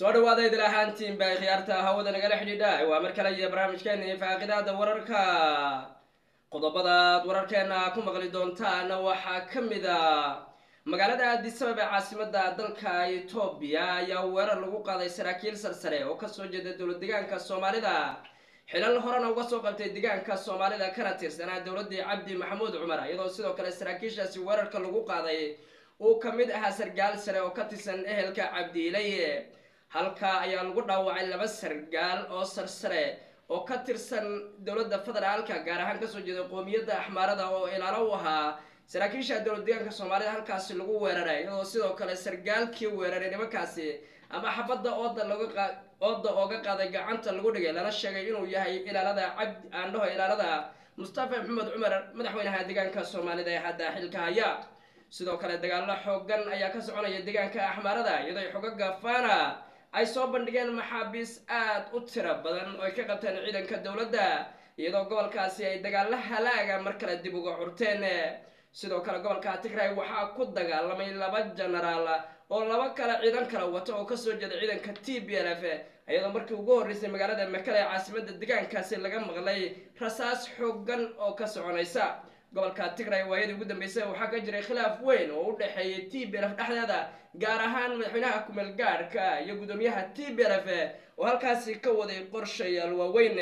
soo dhawaada idil ahaantiin bay khiyaarta hawada nagala xidhiidha waa mar kale iyo barnaamijkeena faaqidaada wararka qodobadaad wararkeena ku maqli doontaan waxaa ka mid a magaalada addis ababa ee caasimada dalka etoobiya ayaa weerar lagu qaaday saraakiil sarsare oo kasoo jeeda dowlad deegaanka soomaalida xilal horena uga soo qabtay deegaanka soomaalida kana tirsanaa dowladii cabdi maxamuud cumar iyadoo sidoo kale saraakiishaasi weerarka lagu qaaday uu ka mid ahaa sargaal sare oo ka tirsan ehelka cabdiilay halka ayaa lagu dhaawacay laba sargaal oo sarsare oo ka tirsan dowladda federaalka gaar ahaan kasoo jeeda qoomiyadda axmaarada oo ilaalo u ahaa saraakiisha dowlad deegaanka soomaalida halkaasi lagu weeraray iyadoo sidoo kale sargaalkii weeraray nimankaasi ama xabadda ooda looga ooda ooga qaaday gacanta lagu dhigay lana sheegay inuu yahay ilaalada cabdi aandhaho ilaalada mustafa maxamed cumar madaxweynaha deegaanka soomaalida ee hadda xilka haya sidoo kale dagaalo xoogan ayaa ka soconaya deegaanka axmaarada iyadoo xogaga fana ay soo bandhigeen maxaabiis aada u tiro badan oo ay ka qabteen ciidanka dowladda iyadoo gobolkaasi ay dagaalo halaaga mar kale dib uga curteen sidoo kale gobolka tigray waxaa ku dagaalamay laba genaraal oo laba kale ciidan kala wato oo kasoo jeeda ciidanka t b l f iyadoo markii ugu horreysay magaalada makale ee caasimada deegaankaasi laga maqlay rasaas xoogan oo ka soconaysa gobolka tigray waayadii ugu dambeysay waxaa ka jiray khilaaf weyn oo u dhexeeyay t b l f dhexdeeda gaar ahaan madaxweynaha kumeel gaadhka iyo guddoomiyaha t b l f oo halkaasi ka waday qorshayaal waaweyn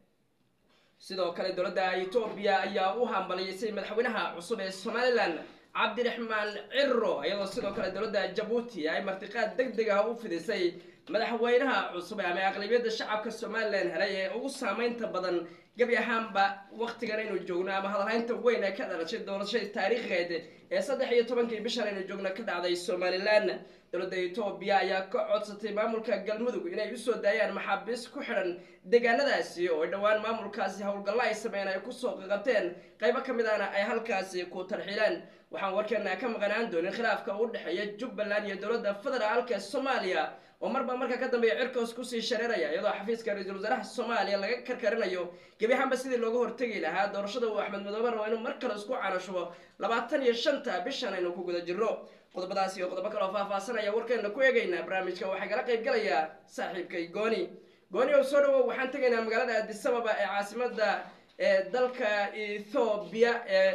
sidoo kale dowladda etoobiya ayaa u hambaliyeysay madaxweynaha cusub ee somalilan cabdiraxmaan ciro iyadoo sidoo kale dowladda jabuuti ay martiqaad deg deg ah u fidisay madaxweynaha cusub ama aqlabiyadda shacabka somalilan helay ee ugu saameynta badan gebi ahaanba waktigan aynu joogno ama hadalhaynta weyn ee ka dhalashay doorashadii taariikheed ee saddex iyo tobankii bishan aynu joogno ka dhacday somalilan dowladda etoobiya ayaa ka codsatay maamulka galmudug inay usoo daayaan maxaabiis ku xidhan deegaanadaasi oo dhowaan maamulkaasi howlgallo ay sameeyeen ay kusoo qaqabteen qaybo ka mid ahna ay halkaasi ku tarxiileen waxaan warkeena ka maqanaan doonin khilaafka u dhexeeya jubbaland iyo dowladda federaalka soomaaliya oo marba marka ka dambeeya cirkaos kusii shareeraya iyadoo xafiiska ra-iisul wasaaraha soomaaliya laga karkarinayo gebi ahaanba sidii looga hortegi lahaa doorashada uu axmed madoobe rabo inuu mar kale isku canashubo labaatan iyo shanta bishan aynu ku guda jirno qodobadaas iyo qodobo kale oo faahfaasanaya warkeena ku eegaynaa barnaamijka waxaa kala qayb galaya saaxiibkay gooni gooni oo soo dhawow waxaan tegaynaa magaalada addis ababa ee caasimada ee dalka ethoobiya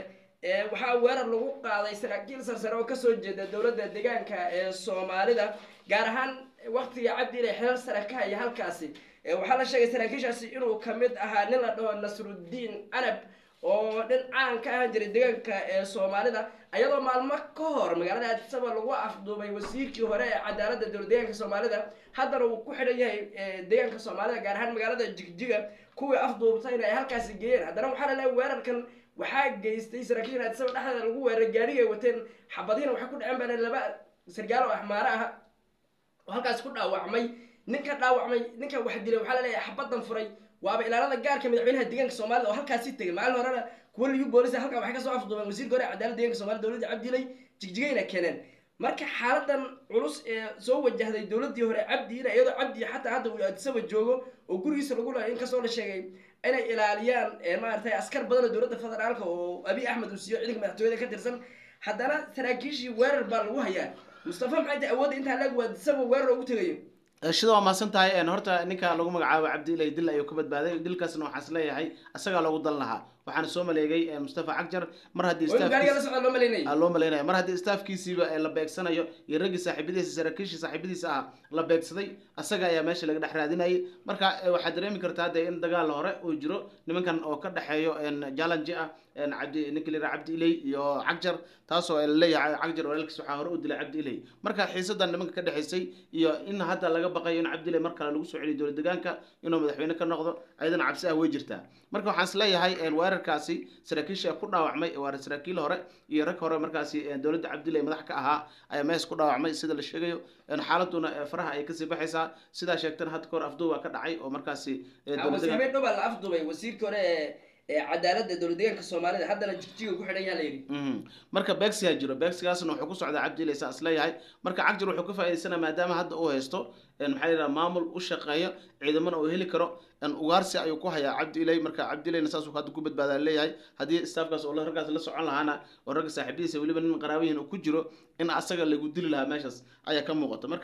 ee waxaa weerar lagu qaaday saraakiil sarsare oo kasoo jeeda dowladda deegaanka ee soomaalida gaar ahaan waktiga cabdiile xilal sare ka haya halkaasi waxaa la sheegay saraakiishaasi inuu kamid ahaa nin la dhaho nasruddiin canab oo nin caan ka ahaan jiray deegaanka ee soomaalida ayadoo maalmo ka hor magaalada addisaba lagu afduubay wasiirkii hore ee cadaaladda dowlad deegaanka soomaalida haddana uu ku xidhan yahay deegaanka soomaalida gaar ahaan magaalada jigjiga kuwii afduubtayna ay halkaasi geeyeen haddana waxaa la leeyahay weerarkan waxaa geystay saraakiisha addisaba dhexdeeda lagu weeraray gaarigii ay wateen xabadiina waxay ku dhaceen baa laba sargaal oo axmaare ah oo halkaasi ku dhaawacmay ninka dhaawacmay ninka wax dilay waxaa laleeyahay xabadan furay waaba ilaalada gaarka madaxweynaha deegaanka soomaalida oo halkaasi tegay maalin horena kuwa liyu boolisa halkaa waxay kasoo afduubeen wasiirka hore cadaalada deeganka somalida dowladda cabdilay jigjigayna keeneen marka xaaladan culus ee soo wajahday dowladii hore cabdiina iyadoo cabdi xataa hadda uu addisaba joogo oo gurigiisa lagu lahay inkastoo la sheegay inay ilaaliyaan maaragtay askar badan oo dowladda federaalka oo abiy axmed uu siiyo ciidanka madaxtooyada ka tirsan haddana saraakiishii weerar baa lagu hayaa mustafa maxay tahay awoodda intaa laag waa addisaba weerar ugu tegayo shida waa mahadsan tahay horta ninka lagu magacaabo cabdiilay dil ayuu ka badbaaday dilkaasna waxaa is leeyahay isagaa loogu dan lahaa waxaana soo maleegay mustafa cagjar mar haddii loo malaynaya mar haddii staafkiisiiba la beegsanayo iyo raggii saaxiibadiisa saraakiishii saaxiibadiisa ah la beegsaday asaga ayaa meesha laga dhex raadinayay marka waxaad dareemi kartaa dee in dagaal hore uu jiro nimankan oo ka dhexeeyo jalanji ah cabdi ninka la yidhaha cabdi ilay iyo cagjar taasoo laleeyahay cagjar walaalkiis waxaa hore u dilay cabdi ilay marka xiisadan nimanka ka dhexaysay iyo in hadda laga baqayo in cabdi ilay mar kale lagu soo celiyo dowlad deegaanka inuu madaxweyne ka noqdo ayadana cabsi ah way jirtaa marka waxaan is leeyahay weerarkaasi saraakiisha ku dhaawacmay waa saraakiil hore iyo rag hore markaasi dowladda cabdilay madax ka ahaa ayaa mees ku dhaawacmay sida la sheegayo xaaladuna faraha ay kasii baxaysaa sidaa sheegtana hadda kahor afduuba ka dhacay oo markaasi dhoba la afduubay wasiirkii hore ee cadaaladda dowlad deegaanka soomaalida haddana jigjiga ku xidhan yaa la yidhi marka beegsigaa jiro beegsigaasna wuxuu ku socdaa cabdilay saa is leeyahay marka cagjar wuxuu ka faa'idaysana maadaama hadda uu haysto maxaa yidhaha maamul u shaqeeya ciidamana uu heli karo ugaarsi ayuu ku hayaa cabdiilay marka cabdiilayna saasuu hadda ku badbaadaa leeyahay haddii staafkaas oo raggaas la socon lahaana oo ragga saaxiibadiisa weliba nin qaraabihiin uu ku jiro in asaga lagu dili lahaa meeshaas ayaa ka muuqata marka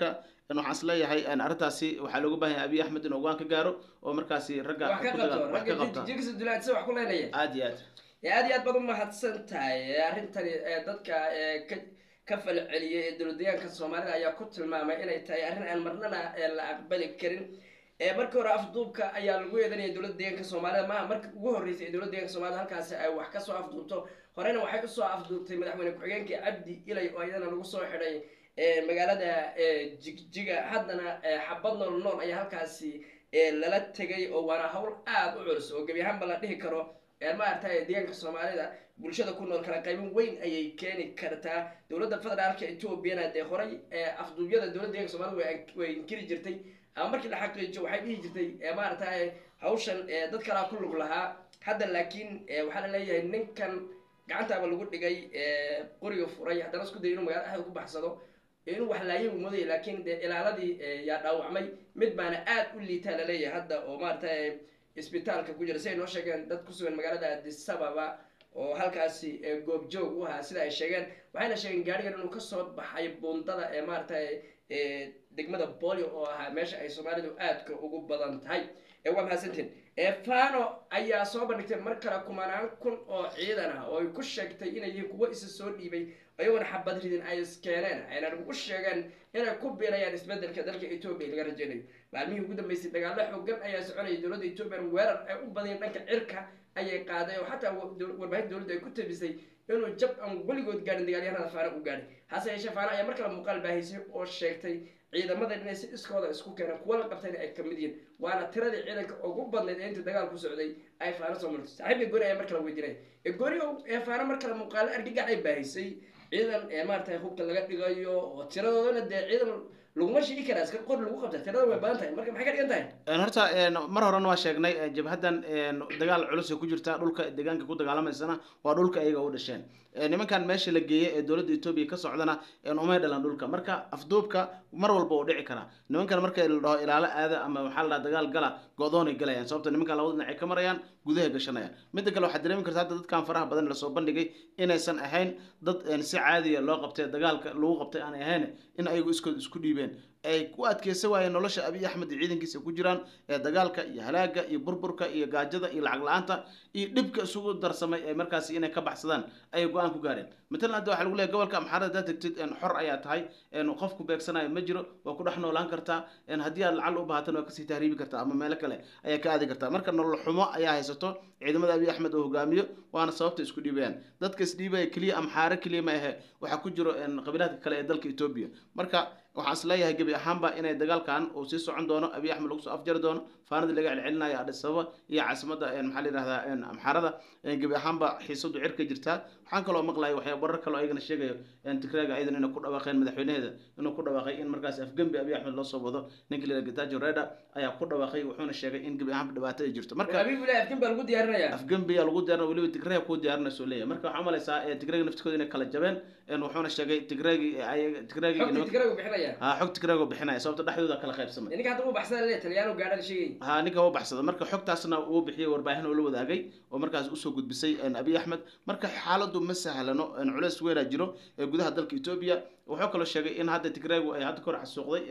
waxaan isleeyahay arrintaasi waxaa looga baahan yahay abiy axmed inuu go-aan ka gaaro oo markaasi ragga wax ka qabto ragga jirkiisa dulaadisa wax ku leenaya aad iyo aad aad iyo aad baad umahadsan tahay arrintani dadka ka ka falceliyay ee dowladdeegaanka soomaalida ayaa ku tilmaamay inay tahay arrin aan marnana la aqbali karin markii hore afduubka ayaa lagu eedanaya dowladda deegaanka soomaalida maaha markii ugu horreysay ee dowladda deeganka soomaalida halkaasi ay wax kasoo afduubto horena waxay usoo afduubtay madaxweyne ku-xigeenka cabdi ilay oo iyadana lagu soo xidhay magaalada jigjiga haddana xabad nool nool ayaa halkaasi lala tegay oo waana hawl aada u culus oo gebi ahaanba la dhihi karo maaragtay deegaanka soomaalida bulshada ku nool kala qaybin weyn ayay keeni kartaa dowladda federaalka ethoobiana dee horay afduubyada dowladda deeganka soomaalida way inkiri jirtay ama markii la xaqiijiyo waxay dhihi jirtay maaragtay hawshan dad kalaa ku lug lahaa hadda laakiin waxaa la leeyahay ninkan gacantaaba lagu dhigay qoriga furay haddana isku day inuu magala dhexda ku baxsado inuu wax laayay uu moodaya laakiin dee ilaaladii yaa dhaawacmay mid baana aad u liitaa laleeyahay hadda oo maaragtay isbitaalka ku jira si ay noo sheegeen dad ku sugan magaalada addis ababa oo halkaasi goobjoog u ahaa sida ay sheegeen waxayna sheegeen gaarigan inuu kasoo baxay buundada ee maaragtay degmada bolio oo ahaa meesha ay soomaalidu aadka ugu badan tahay waa mahadsantiin fano ayaa soo bandhigtay mar kale kumanaan kun oo ciidan ah oo ay ku sheegtay inay yihiin kuwo isa soo dhiibay ayagoona xabad ridin ay iskeeneen ayna ugu sheegeen inay ku biirayaan isbedelka dalka etoobiya laga rajeynayo maalmihii ugu dambeysay dagaalo xoogan ayaa soconayay dowladda etoobiya weerar ay u badiyeen dhanka cirka ayay qaaday oo xataa warbaahinta dowladda ay ku tabisay inuu jab aan weligood gaarin dagaalyahanada faana u gaadhay hase yeeshee faana ayaa mar kale muuqaal baahisay oo sheegtay ciidamadan inay si iskooda isku keeneen kuwa la qabtayna ay kamid yihiin waana tiradii ciidanka ugu badnayd ee intii dagaal ku socday ay faano soo martay saaxiibka gooni ayaa mar kale weydiinaya ee gooni ee faano mar kale muuqaalo argagax ay baahisay ciidan ee maaragtay hubka laga dhigayo oo tiradoodana dee ciidan laguma sheegi karaa iska qor lagu qabta tirada way badan tahay marka maxay ka dhigan tahay horta mar horena waa sheegnay jabhaddan dagaal culus ay ku jirtaa dhulka deegaanka ku dagaalamaysana waa dhulka iyaga u dhasheen nimankan meesha la geeyey ee dowladda etoobiya ka socdana umay dhalan dhulka marka afduubka mar walba uu dhici karaa nimankan marka la dhaho ilaalo aada ama waxaa la dhaha dagaal gala go-doonay galayaan sababta nimankan labada dhinac ay ka marayaan gudaha gashanayaan midda kale waxaad dareemi karta hadda dadkan faraha badan lasoo bandhigay inaysan ahayn dad si caadiya loo qabtay dagaalka lagu qabtay aanay ahayn in ayagu iskood isku dhiibeen ay ku adkeysan waayeen nolosha abiy axmed iyo ciidankiisa ku jiraan ee dagaalka iyo halaaga iyo burburka iyo gaajada iyo lacag la-aanta iyo dhibka isugu darsamay ee markaasi inay ka baxsadaan ayay go-aan ku gaareen matalan hadda waxaa lagu leeyahy gobolka amxaarada haddaad tegtid xor ayaa tahay qofku beegsanayo ma jiro waa ku dhex noolaan kartaa haddii aad lacal u baahatan waa kasii tahriibi kartaa ama meelo kale ayaa ka aadi kartaa marka nolol xumo ayaa haysato ciidamada abiy axmed oo hogaamiyo waana sababta isku dhiibayaan dadka isdhiibaya keliya amxaare keliya ma ahe waxaa ku jiro qabiilaadka kale ee dalka etoobiya marka waxaan isleeyahay gebi ahaanba inay dagaalkan uu sii socon doono abiy axmed lagu soo afjari doono faanadii laga celcelinayo adhis ababa iyo caasimada maxaa la yidhahdaa amxaarada gebi ahaanba xiisadu cirka jirtaa waxaan kaloo maqlaya waxyaa warar kaloo ayagana sheegayo tigraaga ciidan inay ku dhawaaqeen madaxweynaheeda inuu ku dhawaaqay in markaas afgembi abiy axmed loo soo wado ninka la getajo reda ayaa ku dhawaaqay wuxuuna sheegay in gebi ahaanba dhibaato ay jirto marka afgembi lagu diyaarinaya afgembi yaa lagu diyaarinaya weliba tigraaga ku diyaarinayso leeyahay marka waxaa umalaysaa tigraaga naftikooda inay kala jabeen wuxuuna sheegay tigraagi tigraagi ha xog tigraago bixinaya sababta dhexdooda kala qaybsamay ninka hadda uu baxsada le talyaanu gaadha la sheegay ha ninka uu baxsada marka xogtaasna uu bixiyey warbaahin oo la wadaagay oo markaas usoo gudbisay abiy axmed marka xaaladu ma sahlano culeys weynaa jiro ee gudaha dalka etoobiya wuxuu kaloo sheegay in hadda tigraagu ay hadda kor xasuuqday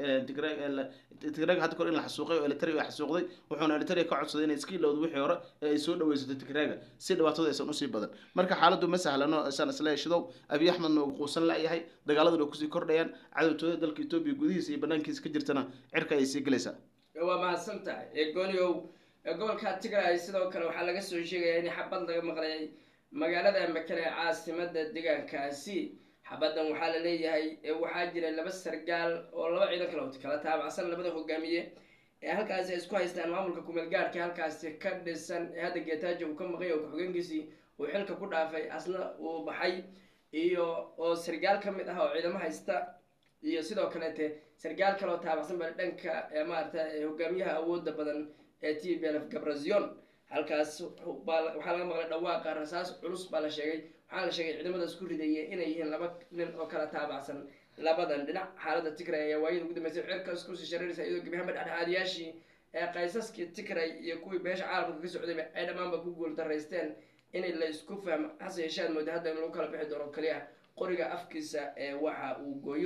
tigraaga hadda kor in la xasuuqay oo elitari ay xasuuqday wuxuuna elitari ka codsaday inay iska ilowdo wixii hore ee ay soo dhaweysato tigraaga si dhibaatada aysan usii badan marka xaaladu ma sahlano isaan isla heshidow abiy axmedna uu quusan la-yahay dagaaladuna kusii kordhayaan cadowtooda dalka etoobiya gudihiisa iyo banaankiisa ka jirtana cirka ayay sii gelaysaa waa mahadsan tahay gooniow gobolka tigray sidoo kale waxaa laga soo sheegaya in xabad laga maqlay magaalada makale ee caasimada deegaankaasi xabadan waxaa la leeyahay waxaa jira laba sargaal oo laba ciidan kale kala taabacsan labada hogaamiye ee halkaasi ay isku haystaan maamulka kumeel gaadhka halkaasi ka dhisan ee hadda geetaajo uu ka maqay oo ku-xigeenkiisii uu xilka ku dhaafay asna uu baxay iyo oo sargaal ka mid ah oo ciidamo haysta iyo sidoo kaleete sargaal kale oo taabacsan baa dhanka maarata hogaamiyaha awooda badan ee t b lf gabrazion halkaas waxaa laga maqlay dhawaaqa rasaas culus baa la sheegay waxaa la sheegay ciidamadaas ku ridaya inay yihiin laba nin oo kala taabacsan labadan dhinac xaalada tigray ayaa waayada ugu dambeysay cirkaas kusii shareeraysa iyadoo gebiahanba dhexdhexaadiyaashii ee qaysaskii tigray iyo kuwii beesha caalamka ka socdayba ay dhammaanba ku guul daraysteen inay la isku fahmo hase yeeshaad mooda hadda in lagu kala bixi doono kaliya qoriga afkiisa ee waxa uu gooyo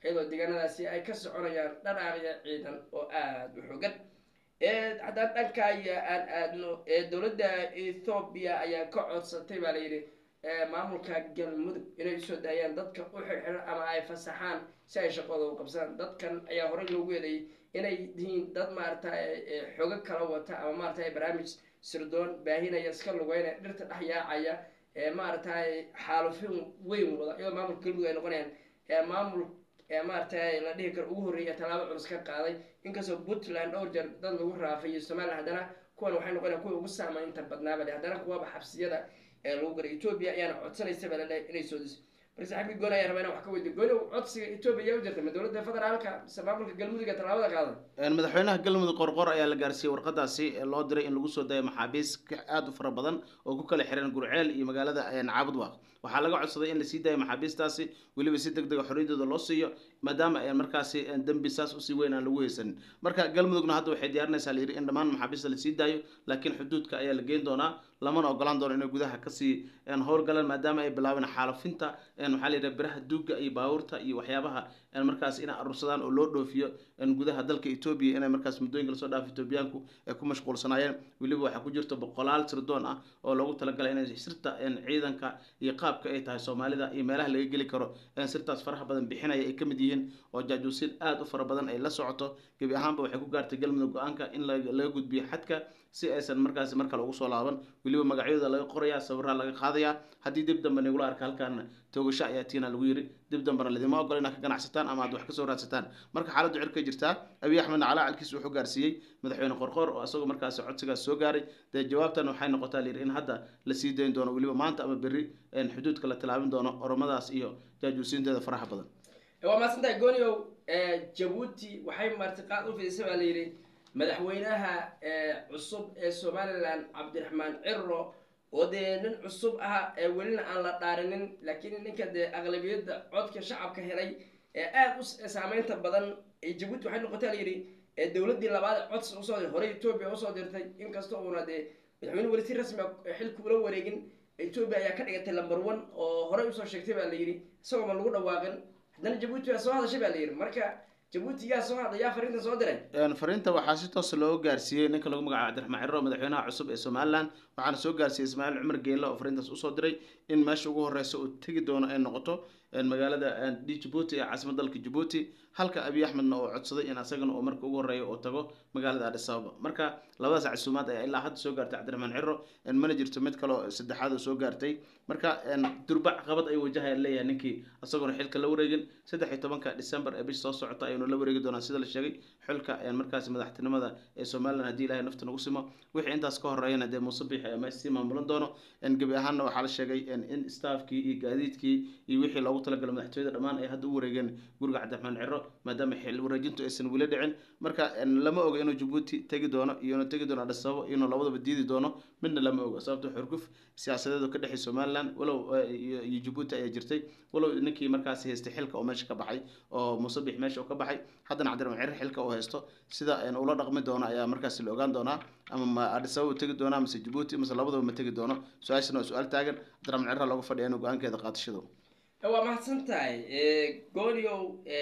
iyadoo deegaanadaasi ay ka soconayaan dhanaaqya ciidan oo aada u xogan haddaan dhanka iyo aan aadno dowladda ethoobiya ayaa ka codsatay baa layidhi maamulka galmudug inay usoo daayaan dadka u xirxiran ama ay fasaxaan si ay shaqooda u qabsadaan dadkan ayaa horey loogu eedeeyay inay yihiin dad maarata xogo kala wata ama maarata barnaamij sirdoon baahinaya iska lugeynaya dhirta dhex yaacaya maaragtay xaalufin weyn wada iyadoo maamulka galmudug ay noqonayaan maamul maaragtay la dhihi karo ugu horreeya tallaabo culus ka qaaday inkastoo puntland dhowr jeer dad lagu raafay iyo somalilan haddana kuwan waxay noqonayaan kuwa ugu saamaynta badnaaba haddana kuwaba xabsiyada ee lagu garay etoobiya ayaana codsanaysa baa laleeyahay inay soo diso marka saaxiibkii gooni ayaa rabaa inaan wax ka weydiyo gooni codsiga etoobiya yaa u jirtay ma dowladda federaalka mise maamulka galmudug ee tallaabada qaaday madaxweynaha galmudug qorqor ayaa la gaarsiiyey warqadaasi loo diray in lagu soo dayo maxaabiis aada u fara badan oo ku kala xiran gurceel iyo magaalada caabudwaaq waxaa laga codsaday in lasii daayo maxaabiistaasi weliba si deg dega xorriyadooda loo siiyo maadaama markaasi dembi saas usii weyn aan lagu haysanin marka galmudugna hadda waxay diyaarinaysaa layidhi in dhammaan maxaabiista lasii daayo laakiin xuduudka ayaa la geyn doonaa lamana ogolaan doono inay gudaha kasii howlgalaan maadaama ay bilaabeen xaalufinta waxaa la yidhaha biraha duuga iyo baabuurta iyo waxyaabaha markaas inay arursadaan oo loo dhoofiyo gudaha dalka etoobiya inay markaas muddooyinka lasoo dhaafo etoobiyaanku ay ku mashquulsanaayeen weliba waxaa ku jirta boqolaal sirdoon ah oo loogu talagalay inay sirta ciidanka iyo qaabka ay tahay soomaalida iyo meelaha laga geli karo sirtaas faraha badan bixinaya ay kamid yihiin oo jaajuusin aada u fara badan ay la socoto gebi ahaanba waxay ku gaartay galmudug go-aanka in laga gudbiyo xadka si aysan markaasi mar kale ugu soo laaban weliba magacyadooda laga qorayaa sawiraa laga qaadayaa haddii dib dambe nagula arka halkaana toogasho ayaa tiina lagu yiri dib dambena lidima ogol inaad ka ganacsataan ama aad wax kasoo raadsataan marka xaaladdu cirkay jirtaa abiy axmedna calaacalkiisa wuxuu gaarsiiyey madaxweyne qorqor oo isagoo markaasi codsigaas soo gaaray dee jawaabtan waxay noqotaa layidhi in hadda la sii dayn doono weliba maanta ama berri xuduudka la tilaabin doono oromadaas iyo jaajuusiinteeda faraha badan waa maasantahay gooniow jabuuti waxay martiqaad u fidisay baa layidhi madaxweynaha cusub ee somalilan cabdiraxmaan ciro oo dee nin cusub ah ee welina aan la dhaarinin laakiin ninka dee aqlabiyadda codka shacabka helay ee aada u saameynta badan jabuuti waxay noqotay layidhi dowladdii labaad codsi usoo horey etoobiya usoo dirtay inkasta uuna dee madaxweyne weli si rasmi a xilka ula wareegin etoobiya ayaa ka dhigatay lamber one oo horey usoo sheegtay baa layidhi isagoo ma lagu dhawaaqin haddana jabuuti baa soo hadashay baa layidhi marka jabuuti yaa soo hadla yaa fariinta soo diray fariinta waxaa si toos loo gaarsiiyey ninka lagu magacaabo cabdiraxmaan ciro madaxweynaha cusub ee somalilan waxaana soo gaarsiiyey ismaaciil cumar geela oo fariintaas usoo diray in meesha ugu horeysa uu tegi doono ay noqoto magaalada djibuuti ee caasimad dalka djibuuti halka abiy axmedna oo codsaday in asagana uu marka ugu horeeya uu tago magaalada adis ababa marka labadaas casuumaad ayaa ilaa hadda soo gaartay cabdiraxmaan ciro mana jirto mid kaleo saddexaad oo soo gaartay marka durbac qabad ay wajahaya leeyahay ninkii isagoona xilka la wareegin saddex iyo tobanka december ee bish soo socota ayuuna la wareegi doonaa sida la sheegay xilka markaasi madaxtinimada ee somalilan haddii ilahay nafta nagu simo wixii intaas ka horeeyana dee muuse biixi ama sii maamulan doono gebi ahaanna waxaa la sheegay in staafkii iyo gaadiidkii iyo wixii loogu talagalay madaxtooyada dhammaan ay hadda u wareegeen guriga cabdiraxmaan ciro maadaama xil wareejintu aysan weli dhicin marka lama oga inuu jabuuti tegi doono iyo inuu tegi doono adis ababa iyo inuu labadaba diidi doono midna lama oga sababto xurguf siyaasadeed oo ka dhexay somalilan walow iyo jabuuti ayaa jirtay walow ninkii markaasi haystay xilka oo meesha ka baxay oo muuse biix meesha oo ka baxay haddana cabdiraxmaan ciro xilka uu haysto sida ula dhaqmi doono ayaa markaasi la ogaan doonaa ama ma adis ababa tegi doonaa mise jabuuti mise labadaba ma tegi doono su-aashana waa su-aal taagan cabdiraxmaan ciro looga fadhiya inuu go-aankeeda qaadashado waa mahadsan tahay gooniow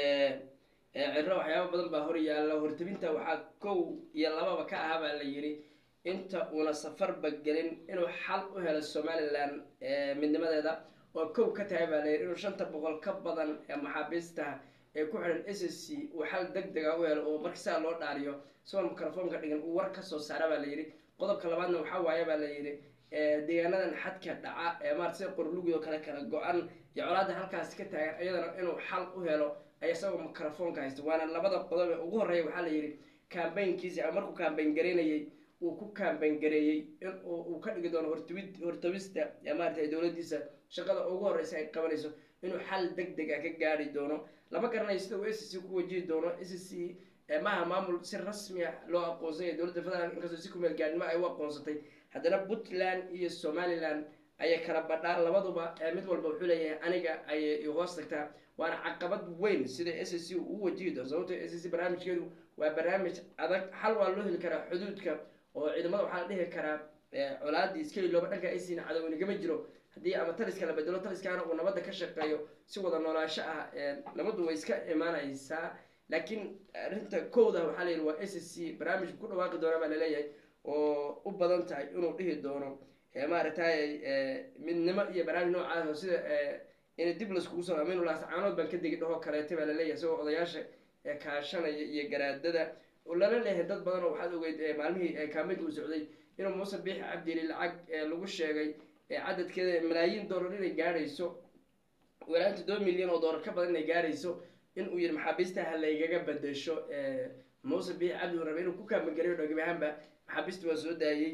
ciro waxyaaba badan baa hor yaalla hortabinta waxaa kow iyo lababa ka ah baa la yidhi inta uuna safarba gelin inuu xal u helo somalilan midnimadeeda oo kow ka tahay baa layidhi inuu shanta boqol ka badan ee maxaabiista ee ku xidhan s s c uu xal deg dega u helo oo marka sidaa loo dhaariyo isagoon mikrofoonka dhigan uu war kasoo saara baa layidhi qodobka labaadna waxaa waaye baa layidhi deegaanadan xadka dhaca ee maarata sida qorlugii oo kale kala go-an iyo colaada halkaasi ka taagan iyadana inuu xal u helo ay isagoo mikrofoonka haysta waana labada qodob ee ugu horreeya waxaa la yidhi kambaynkiisi ama markuu kambayn garaynayey uu ku kambayn gareeyey in uu ka dhigi doono hortawid hortawista maarata dowladdiisa shaqada ugu horreysa ay qabanayso inuu xal deg deg a ka gaari doono lama garanayo sida uu s c ku wajihi doono s c maaha maamul si rasmi a loo aqoonsanya dowladda federaalk inkastoo si kumeel gaarnimo ay u aqoonsatay haddana puntland iyo somalilan ayay kala badhaan labaduba mid walba wuxuu leeyahay aniga ayay hoos tagtaa waana caqabad weyn sida s c uu wajihi doono sababto s c barnaamijkeedu waa barnaamij adag xal waa loo heli karaa xuduudka oo ciidamada waxaa la dhihi karaa colaadii iskeli looba dhanka aysiina cadownigama jiro haddii ama taliska la bedelo taliskaana uu nabadda ka shaqeeyo si wada noolaansho ah nabaddu way iska imaanaysaa laakiin arrinta kowda waxaa la yidhi waa s c barnaamijku ku dhawaaqi doona baa laleeyahay oo u badan tahay inuu dhihi doono maaragtay midnimo iyo barnaamij noocaas oo sida in dib laiskugu soo aminulaas caanood baan ka degi dhahoo kaleeta baa laleeyahay isagoo odayaasha kaashanaya iyo garaadada oo lala leeyahay dad badan oo waxaad ogeyd maalmihii kaamid uu socday inuu muuse biixi cabdili lacag lagu sheegay cadadkeeda malaayiin dollar inay gaadhayso walaa toddoba milyan oo dollar ka badan inay gaadhayso in uu yihi maxaabiista ha laygaga bedesho muuse biixi cabdi uu rabay inuu ku kaamageliyo dhogib ahaanba maxaabiista waa soo daayey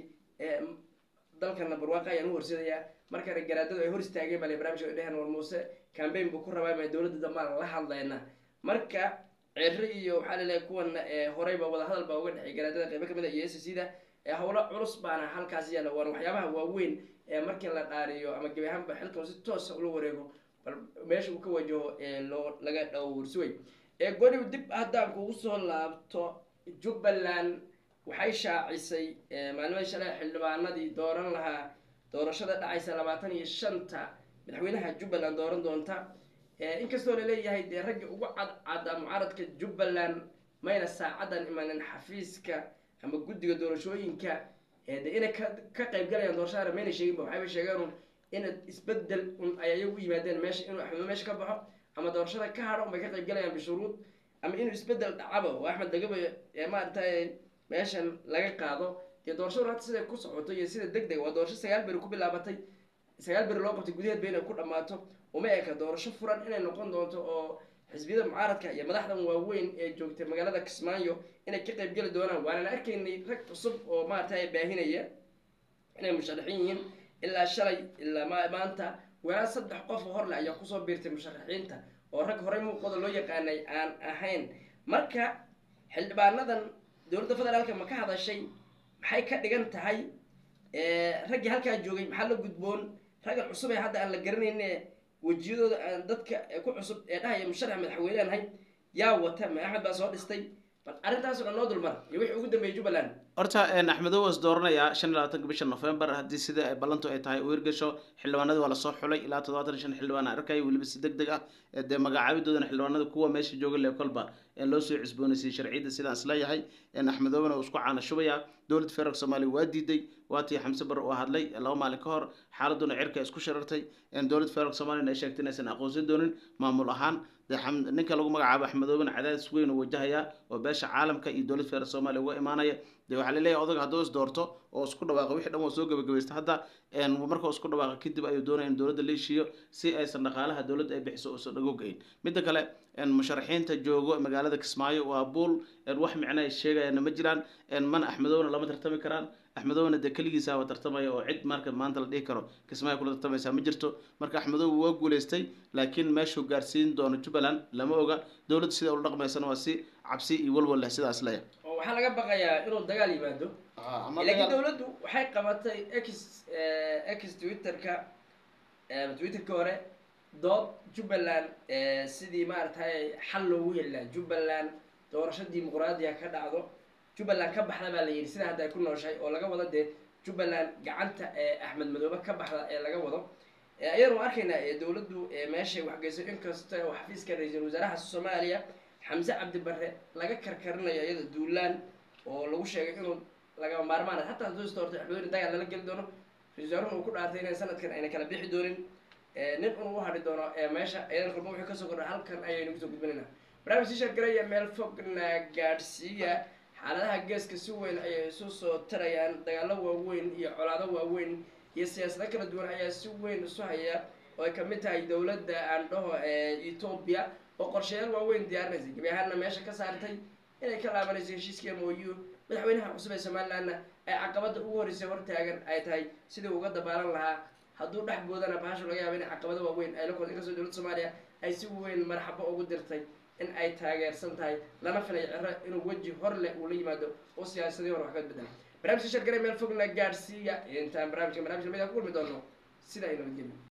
dalkana barwaaqa ayaan u horsedayaa markana garaadadu ay hor istaageen bale barnamijka dheheen war muuse cambaign buu ku rabaa ma dowladda dambaan la hadlayna marka ceri iyo waxaa laleeyahay kuwan horeyba wadahadal baa uga dhexay garaadada qeybo kamid a iyo s c da howlo culus baana halkaas yaalla waan waxyaabaha waaweyn ee markii la dhaariyo ama gebi ahaanba xilkan si toosa ula wareego bal meesha uu ka wajaho loo laga dhowrsuway goniw dib haddaan kugu soo laabto jubbaland waxay shaacisay maalmada shalay xildhibaanadii dooran lahaa doorashada dhacaysa labaatan iyo shanta madaxweynaha jubbaland dooran doonta inkastoo laleeyahay dee raggii ugu cadcada mucaaradka jubbaland mayna saacadan imanin xafiiska ama guddiga doorashooyinka de inay ka ka qaybgalayaan doorashadana mayna sheeginba waxayba sheegeen ina isbedel un ay ayagu u yimaadeen meesha inuu axmed meesha ka baxo ama doorashada ka hadho unbay ka qaybgalayaan bishuruud ama inuu isbedel dhacaba oo axmed dagaba maaragtay meeshan laga qaado dee doorashadu hadda siday ku socoto iyo sida deg deg waa doorasho sagaal beri ku bilaabatay sagaal beri loo qabtay gudaheed ba inay ku dhammaato uma eka doorasho furan inay noqon doonto oo xisbiyada mucaaradka iyo madaxdan waaweyn ee joogtay magaalada kismaayo inay ka qayb geli doonaan waanana arkaynay rag cusub oo maaragtay baahinaya inay musharaxiin yihiin ilaa shalay ilaa maanta walaa saddex qof horle ayaa kusoo biirtay musharaxiinta oo rag horey muuqooda loo yaqaanay aan ahayn marka xildhibaanadan dowladda federaalka ma ka hadashay maxay ka dhigan tahay raggii halkaa joogay maxaa la gudboon raggan cusub ee hadda aan la garanayne wejiyadooda aan dadka ku cusub ee dhahaya musharax madaxweyne aan ahay yaa wata ma axmed baa soo dhistay bal arrintaas oo dhan noo dulmar iyo wixii ugu dambeeyay jubbaland horta axmedow was dooranayaa shan iyo labaatanka bisha november haddii sida ay ballantu ay tahay uu hirgasho xildhibaanadii waa lasoo xulay ilaa toddobaatan iyo shan xildhibaan arkaya weliba si deg deg ah dee magacaabidoodana xildhibaanada kuwa meesha jooga le kolba loo soo cusboonaysiiyey sharciyadda sidaan isleeyahay axmedowna uu isku caana shubaya dowladda federaalk soomaaliya waa diiday waatii xamse bar uu hadlay laba maalin ka hor xaaladuna cirka isku sharartay dowladda federaalk soomaliya ay sheegtay inaysan aqoonsan doonin maamul ahaan dee ninka lagu magacaabo axmedoobana cadaadis weyn uu wajahaya oo beesha caalamka iyo dowladda federaalk soomaaliya uga imaanaya dee waxaa laleeyahay odaga hadduu is doorto oo isku dhawaaqa wixii dhan waa soo gabagabaysta hadda marka isku dhawaaqa kadib ayuu doonaya in dowladda la heshiiyo si aysan dhaqaalaha dowladda ay bixiso uusan dhagogayn midda kale musharaxiinta joogo magaalada kismaayo waa buul wax micno ay sheegayaan ma jiraan mana axmedowna lama tartami karaan axmedowna dee keligiisaaba tartamaya oo cid marka maanta la dhihi karo kismaayo kula tartamaysaa ma jirto marka axmedow waa guuleystay laakiin meeshuu gaarsiin doono jubbaland lama oga dowladda sida ula dhaqmaysana waa si cabsi iyo walwal leh sidaas leeya oo waxaa laga baqayaa inuu dagaal yimaado laakiin dowladdu waxay qabatay x x twitterka twitterka hore dood jubbaland sidii maaragtay xal loogu heli lahaa jubbaland doorasho dimuqraadiya ka dhacdo jubbaland ka baxda baa la yidhi sida hadda ay ku nooshahay oo laga wado dee jubbaland gacanta axmed madoobe ka baxda ee laga wado ayanu arkaynaa dowladdu meeshay waxgeyso inkasta oo xafiiska ra-iisul wasaaraha soomaaliya xamse cabdi barre laga karkarinayo iyada duulaan oo lagu sheegay inuu lagama maarmaan hataa hadduu isdoortay axmedoobe dagaal lala geli doono ra-isul wasaarahun uu ku dhaartay inay sanadkan ayna kala bixi doonin nin un u hadhi doono meesha iyadan kulma wixii kasoo kordha halkan ayaynu kusoo gudbinaynaa barnaamij sii sheergaraya meel fogna gaadhsiiya xaaladaha geeska si weyn ayay isu soo tarayaan dagaalo waaweyn iyo colaado waaweyn iyo siyaasado kala duwan ayaa si weyn isu haya oo ay kamid tahay dowladda aan dhaho etoobiya oo qorshayaal waaweyn diyaarinaysa gebi ahaanna meesha ka saartay inay ka laabanayso heshiiska mooyu madaxweynaha cusub ee somalilandna ay caqabada ugu horreysay hortaagan ay tahay sidii uga dabaalan lahaa hadduu dhex boodana bahashu laga yaaba inay caqabado waaweyn ay la kor inkastoo dowladda soomaaliya ay si weyn marxabo ugu dirtay in ay taageersan tahay lana filay ciro inuu weji hor leh uu la yimaado oo siyaasadii hore wax ka bedela barnamijka shargare meel fogna gaadhsiiya intaan barnamijka barnamijka lamid ku kulmi doono sida ay nabadgelyo